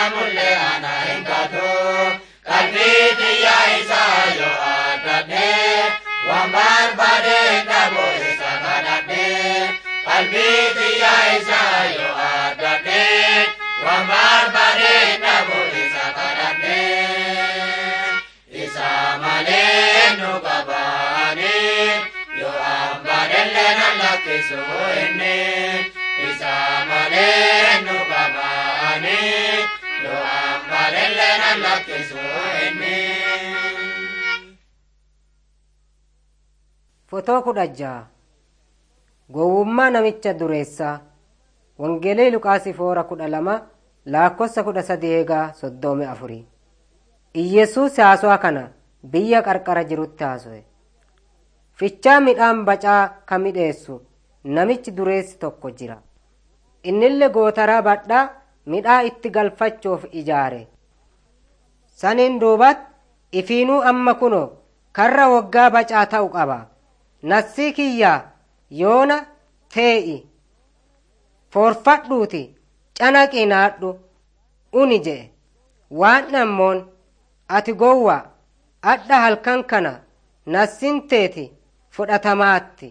mullee ana hin gatu qalbii xiyyaa isaa yoo argadhee waan barbaade dhabu isa kadhadhee qalbii xiyyaa isaa yoo argadhee waan barbaade dhabu isa kadhadhee isa malee nu qabaanii yoo ambaadhellee nan lakkisu inni isa malee nu qabaanii yoo ambaadhellee nan lakkisu inni. Fotoo kudha jaha Gowwummaa namicha dureessaa Wangeelii Luqaasii foora kudha lama laakkossa kudha sadii eegaa soddomi afurii. Iyyesuus haasawaa kana biyya qarqara jirutti haaso'e. Fichaa midhaan bacaa ka midheessu namichi dureessi tokko jira. Innillee gootaraa badhaa midhaa itti galfachuuf ijaare. Saniin duubatti ifiinuu amma kunoo karra waggaa bacaa ta'u qaba. Nassii kiyyaa yoona tee'i foorfadhuuti canaqii naadhu uni je'e waan ammoon ati gowwa adha halkan kana nassin teeti fudhatamaatti